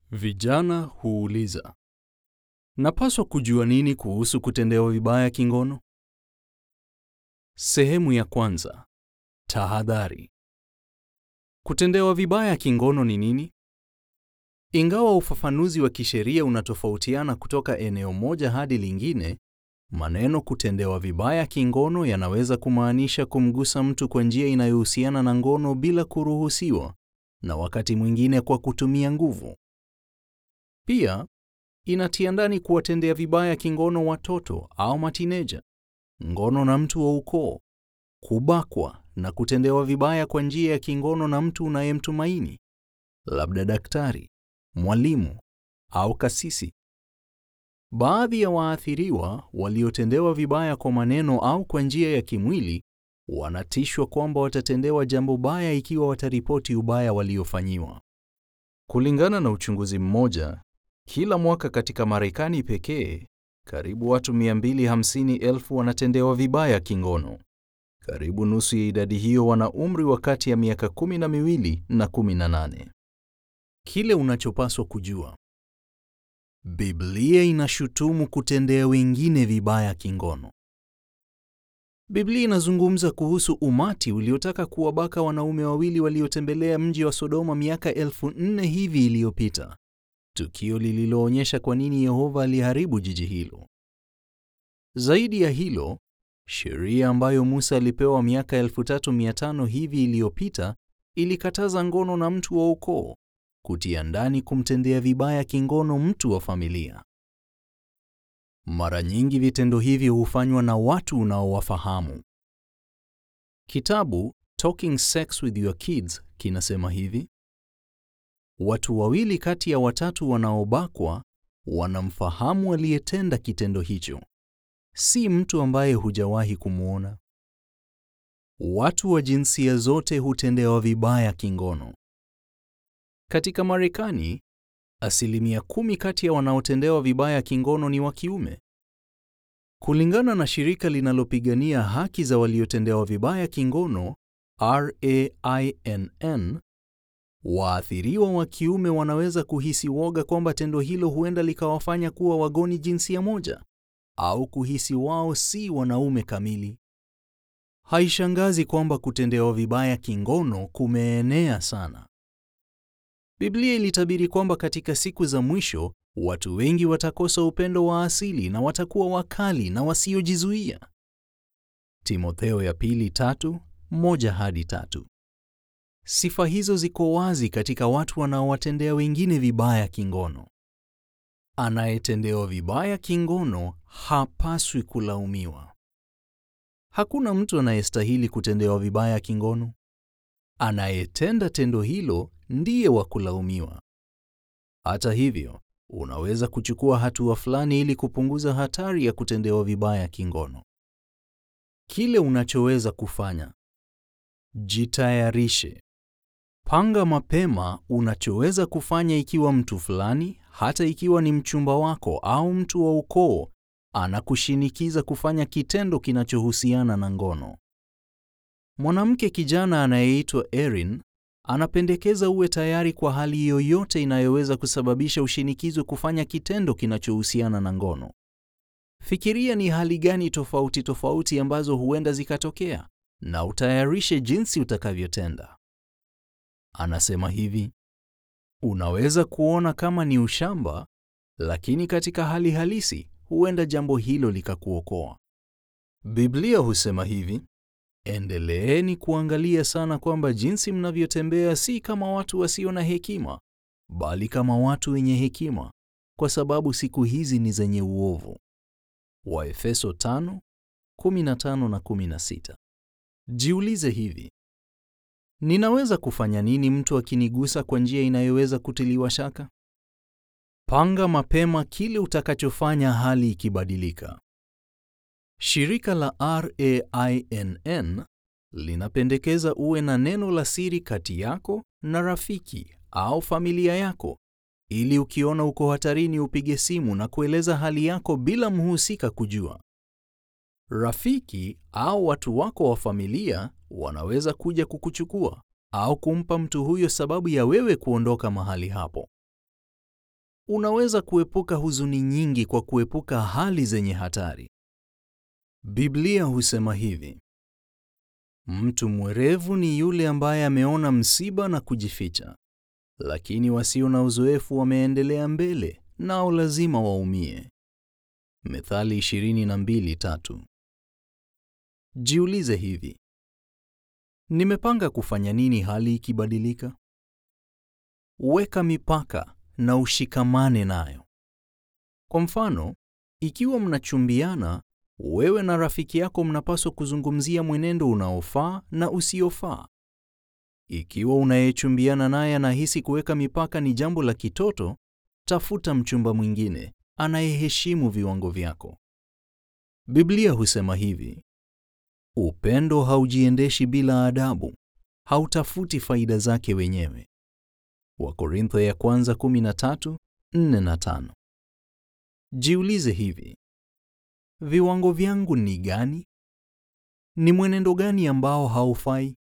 Vijana huuliza, napaswa kujua nini kuhusu kutendewa vibaya kingono? Sehemu ya kwanza. Tahadhari. Kutendewa vibaya kingono ni nini? Ingawa ufafanuzi wa kisheria unatofautiana kutoka eneo moja hadi lingine, maneno kutendewa vibaya kingono yanaweza kumaanisha kumgusa mtu kwa njia inayohusiana na ngono bila kuruhusiwa, na wakati mwingine kwa kutumia nguvu. Pia inatia ndani kuwatendea vibaya kingono watoto au matineja, ngono na mtu wa ukoo, kubakwa na kutendewa vibaya kwa njia ya kingono na mtu unayemtumaini, labda daktari, mwalimu au kasisi. Baadhi ya waathiriwa waliotendewa vibaya kwa maneno au kwa njia ya kimwili wanatishwa kwamba watatendewa jambo baya ikiwa wataripoti ubaya waliofanyiwa. Kulingana na uchunguzi mmoja, kila mwaka katika Marekani pekee, karibu watu 250,000 wanatendewa vibaya kingono. Karibu nusu ya idadi hiyo wana umri wa kati ya miaka kumi na miwili na 18. Kile unachopaswa kujua. Biblia inashutumu kutendea wengine vibaya kingono. Biblia inazungumza kuhusu umati uliotaka kuwabaka wanaume wawili waliotembelea mji wa Sodoma miaka elfu nne hivi iliyopita, tukio lililoonyesha kwa nini Yehova aliharibu jiji hilo. Zaidi ya hilo, sheria ambayo Musa alipewa miaka 3500 hivi iliyopita ilikataza ngono na mtu wa ukoo, kutia ndani kumtendea vibaya kingono mtu wa familia. Mara nyingi vitendo hivi hufanywa na watu unaowafahamu. Kitabu Talking Sex with Your Kids kinasema hivi: watu wawili kati ya watatu wanaobakwa wanamfahamu aliyetenda kitendo hicho, si mtu ambaye hujawahi kumwona. Watu wa jinsia zote hutendewa vibaya kingono. Katika Marekani, asilimia kumi kati ya wanaotendewa vibaya kingono ni wa kiume. Kulingana na shirika linalopigania haki za waliotendewa vibaya kingono RAINN, waathiriwa wa kiume wanaweza kuhisi woga kwamba tendo hilo huenda likawafanya kuwa wagoni jinsia moja au kuhisi wao si wanaume kamili. Haishangazi kwamba kutendewa vibaya kingono kumeenea sana. Biblia ilitabiri kwamba katika siku za mwisho watu wengi watakosa upendo wa asili na watakuwa wakali na wasiojizuia. Timotheo ya pili tatu, moja hadi tatu. Sifa hizo ziko wazi katika watu wanaowatendea wengine vibaya kingono. Anayetendewa vibaya kingono hapaswi kulaumiwa. Hakuna mtu anayestahili kutendewa vibaya kingono. Anayetenda tendo hilo ndiye wa kulaumiwa. Hata hivyo, unaweza kuchukua hatua fulani ili kupunguza hatari ya kutendewa vibaya kingono. Kile unachoweza kufanya: jitayarishe. Panga mapema unachoweza kufanya ikiwa mtu fulani, hata ikiwa ni mchumba wako au mtu wa ukoo, anakushinikiza kufanya kitendo kinachohusiana na ngono. Mwanamke kijana anayeitwa Erin anapendekeza uwe tayari kwa hali yoyote inayoweza kusababisha ushinikizo kufanya kitendo kinachohusiana na ngono. Fikiria ni hali gani tofauti tofauti ambazo huenda zikatokea na utayarishe jinsi utakavyotenda. Anasema hivi: unaweza kuona kama ni ushamba, lakini katika hali halisi huenda jambo hilo likakuokoa. Biblia husema hivi: endeleeni kuangalia sana kwamba jinsi mnavyotembea si kama watu wasio na hekima, bali kama watu wenye hekima, kwa sababu siku hizi ni zenye uovu. Waefeso 5:15 na 16. Jiulize hivi: ninaweza kufanya nini mtu akinigusa kwa njia inayoweza kutiliwa shaka? Panga mapema kile utakachofanya hali ikibadilika. Shirika la RAINN linapendekeza uwe na neno la siri kati yako na rafiki au familia yako ili ukiona uko hatarini upige simu na kueleza hali yako bila mhusika kujua. Rafiki au watu wako wa familia wanaweza kuja kukuchukua au kumpa mtu huyo sababu ya wewe kuondoka mahali hapo. Unaweza kuepuka huzuni nyingi kwa kuepuka hali zenye hatari. Biblia husema hivi: mtu mwerevu ni yule ambaye ameona msiba na kujificha, lakini wasio na uzoefu wameendelea mbele, nao lazima waumie. Methali 22:3. Jiulize hivi: nimepanga kufanya nini hali ikibadilika? Weka mipaka na ushikamane nayo. Kwa mfano, ikiwa mnachumbiana, wewe na rafiki yako mnapaswa kuzungumzia mwenendo unaofaa na usiofaa. Ikiwa unayechumbiana naye anahisi kuweka mipaka ni jambo la kitoto, tafuta mchumba mwingine anayeheshimu viwango vyako. Biblia husema hivi: upendo haujiendeshi bila adabu, hautafuti faida zake wenyewe. Wakorintho ya kwanza 13, 4 na 5. Jiulize hivi: viwango vyangu ni gani? Ni mwenendo gani ambao haufai?